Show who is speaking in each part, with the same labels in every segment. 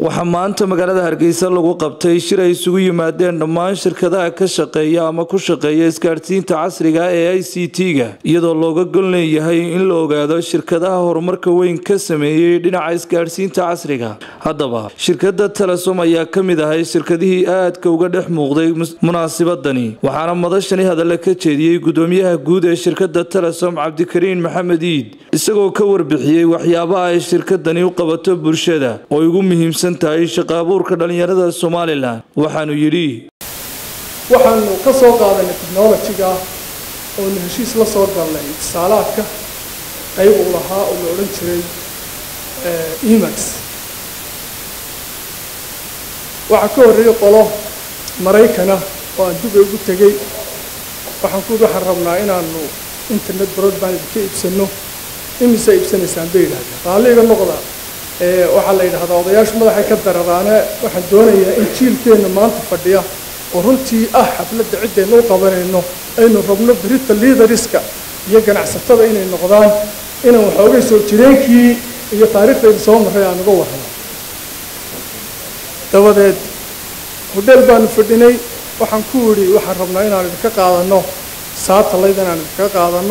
Speaker 1: waxaa maanta magaalada hargeysa lagu qabtay shir ay isugu yimaadeen dhammaan shirkadaha ka shaqeeya ama ku shaqeeya isgaadhsiinta casriga ee i c t-ga iyadoo looga gol leeyahay in la ogaado shirkadaha horumarka weyn ka sameeyey dhinaca isgaadhsiinta casriga haddaba shirkada telesom ayaa ka mid ahay shirkadihii aadka uga dhex muuqday munaasibadani waxaana madashani hadalla ka jeediyey gudoomiyaha guud ee shirkada telesom cabdikariin maxamed iid isagoo ka warbixiyey waxyaabaha ay shirkadani u qabato bulshada oo ugu muhiimsan tahay shaqa abuurka dhallinyarada somalilan waxaanu yidhi
Speaker 2: waxaanu ka soo qaadanay technolojiga oonu heshiis la soo galnay itisaalaadka qayb uu lahaa oo la odhan jiray emax waxaa ka horreeyey qolo maraykana oo aan dubay ugu tegey waxaan ku waxaan rabnaa inaanu internet broadband ka iibsano imise iibsanaysaan bay yidhahdeen raalliga noqda waxaa la yidhahdaa odayaashu madaxay ka dararaane waxaan doonayaa in jiilkeenna maanta fadhiya oo runtii ah xafladda ciddaynu u qabanayno aynu rabno berita liidariska iyo ganacsatada inay noqdaan inaan waxoogay soo jireenkii iyo taariikhdayda soo marray aan uga warramo dabadeed hodheel baanu fadhinay waxaan ku idhi waxaan rabnaa inaan idinka qaadanno saatalayd inaan idinka qaadanno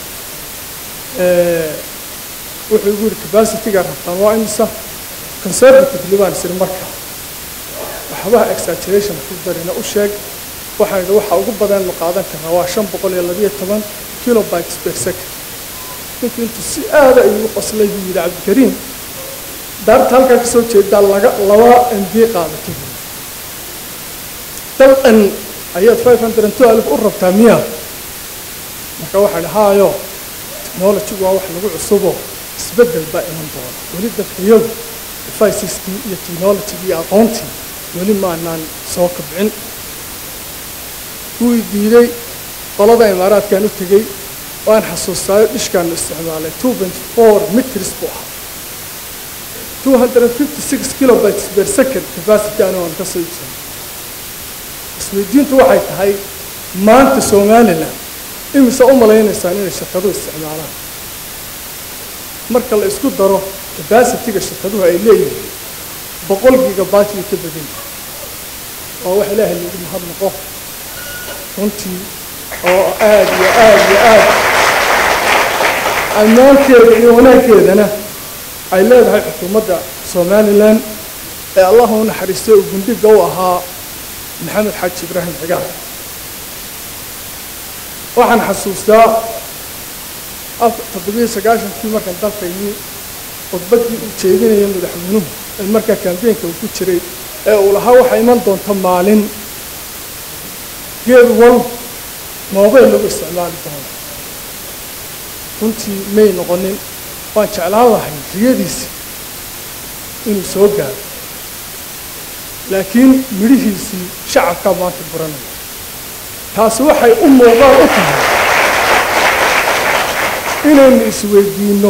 Speaker 2: wuxuu igu yidhi capacityga rabtaan waa imisa conservatively baan isiri marka waxbaha exaggeration ku darina u sheeg waxaan idhi waxa ugu badan ma qaadan karnaa waa shan boqol iyo labiyo toban kilobytes per second ninku intuu si aada ayuu qoslay buu yidhi cabdikariim daarta halkaa ka soo jeedaa laga laba m b qaadato buu dal-an ayaad five hundred and twelve u rabtaa miya marka waxaan idhi haayo technology waa wax lagu cusubo isbeddel baa iman doona weli dadkayadu deficeskii iyo technologigii iyo aqoontii weli maanaan soo kabcin wuu diiday qolada imaaraadkaan u tegey waan xasuustaayo dhishkaanu isticmaalay two point four mitris buu ahaa two hundred and fifty six kilobytes per second capacity anu aan ka soo iibsanay isweydiintu waxay tahay maanta somaliland imise u malaynaysaan inay shirkaduhu isticmaalaan marka la isku daro capacityga shirkaduhu ay leeyihiin boqol gigabyte bay ka badan yihin oo wax ilaahay lagu mahadnaqo runtii oo aad iyo aad iyo aad ammaanteeda iyo wanaagkeedana ay leedahay xukuumadda somalilan ee allahu u naxariistay oo gundhiga u ahaa maxamed xaaji ibraahim cigaal waxaan xasuustaa toddobiyo sagaashankii markaan dalka yimi khudbaddii uu jeedinaya madaxweynuhu ee markaa kambeynka uu ku jiray ee uu lahaa waxaa iman doonta maalin geed wal moobeyl lagu isticmaali doono runtii may noqonin waan jeclaan lahay riyadiisi inuu soo gaaro laakiin midhihiisii shacabkaa maanta buranaya taasi waxay u muuqaan u tahay inaynu isweydiinno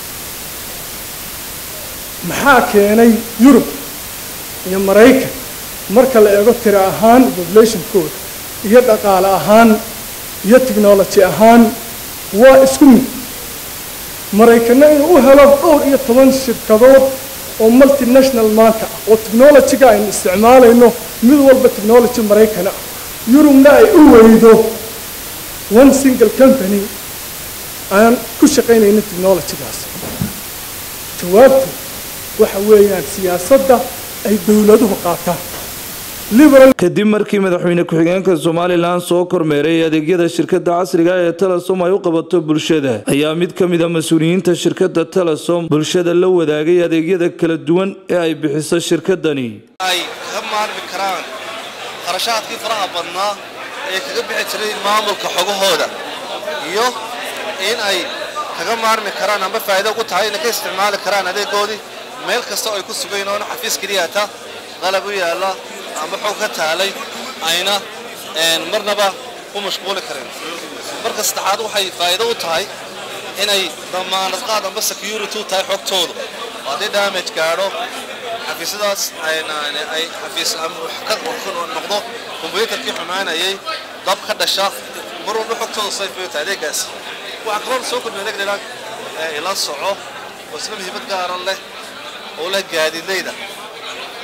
Speaker 2: maxaa keenay yurub iyo maraykan marka la eego tiro ahaan populationkooda iyo dhaqaale ahaan iyo technology ahaan waa isku mid maraykanna inuu u helo dhowr iyo toban shirkadood oo multinational maanta ah oo technologyga aynu isticmaalayno mid walba technology maraykan ah yurubna ay u weydo one single company aan ku shaqaynaynin technologygaas jawaabtu waxa weeyaan siyaasadda ay dowladuhu qaataan
Speaker 1: kadib markii madaxweyne ku-xigeenka somalilan soo kormeeray adeegyada shirkada casriga ee telesom ay u qabato bulshada ayaa mid ka mid a mas-uuliyiinta shirkada telesom bulshada la wadaagay adeegyada kala duwan ee ay bixiso shirkadani
Speaker 3: ay kaga maarmi karaan qarashaadkii faraha badnaa ee kaga bixi jiray maamulka xogahooda iyo in ay kaga maarmi karaan amba faa'iido ku tahay inay ka isticmaali karaan adeegoodii meel kasta oo ay ku sugayn oona xafiis keliyata qalab u yaalla amba xog ka taalay ayna marnaba ku mashquuli karin marka saddexaad waxay faa'iido u tahay inay damaanad qaad amba security u tahay xogtoodu haddii damage gaadho xafiisyadaas ay xafiis noqdo kombyuutarkii xumaanayay dab ka dhasha mar walba xogtooda safe bay u tahay adeegaas waxaa kaloo soo kordhiya adeeg dheeraad ila soco oo isla muhiimad gaaran leh oo leh gaadiidleyda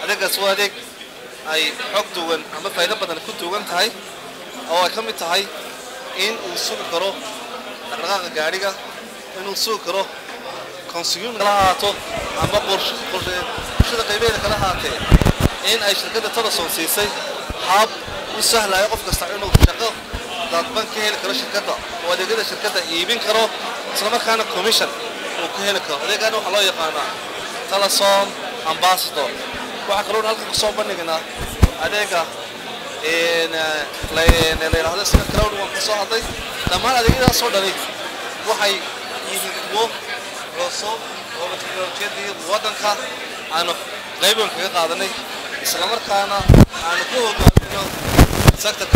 Speaker 3: adeegaas waa adeeg ay xog duwan ama faa'iido badan ku duwan tahay oo ay ka mid tahay in uu sugi karo dhaqdhaqaaqa gaadhiga inuu sugi karo consumer kala haato ama bulshada qaybeeda kala haatee in ay shirkadda telesom siisay hab u sahlaya qof kasta inuu shaqo dadban ka heli karo shirkadda oo adeegyada shirkadda iibin karo islamarkaana commission uu ka heli karo adeegaana waxaa loo yaqaanaa telesom ambassador waxaa kaloo halkan kusoo bandhignaa adeega la yidhaahdo sida cloud waan ka soo hadlay dhammaan adeegyadaasoo dhani waxay yihiin kuwo cusub oo teknolojiyadii waddanka aanu qayban kaga qaadanay islamarkaana aanu ku hogaamino sectorka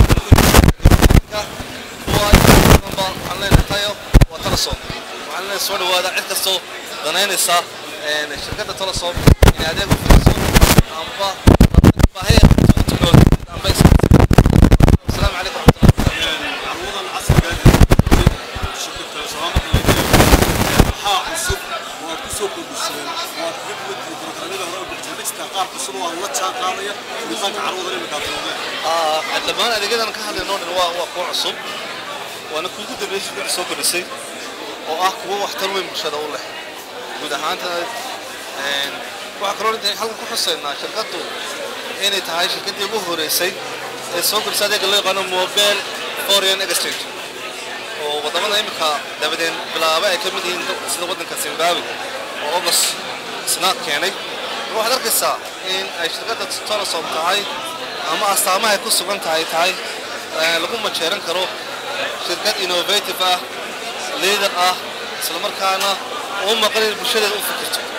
Speaker 3: kuwa waxaan leenahay tayo waa telesom waxaan leenahay soo dhawaada cid kastoo danaynaysa shirkadda telesom inay adeeg u fiirso amba baahi amba asalaamu calaykum
Speaker 4: carwadan casriga shirkadda salaamada maxaa cusub waad ku soo kordhiseen waad kaga duwantihiin programyada hore oo barnaamijka qaar cusub oo aan la jaan qaadaya furitaanka carwadan imika aad roogeen
Speaker 3: dhammaan adeegyadan ka hadlaynoo dhan waa waa kuwo cusub waana kuugu dambeeyay shirkadda soo kordhisay oo ah kuwo waxtar weyn bulshada u leh guud ahaantana waxaa kaloo inta halkan ku xusaynaa shirkaddu inay tahay shirkaddii ugu horeysay ee soo kordhisay adeega loo yaqaano mobile foreign exchange oo waddamada imika dabadeen bilaaba ay ka mid yihiin sida waddanka zimbabwe oo august isna keenay waxaad arkaysaa in ay shirkadda telesom tahay ama astaamaha ay ku sugan tahay tahay lagu majeeran karo shirkad innovative ah leader ah islamarkaana u maqan in bulshadeeda u fikirto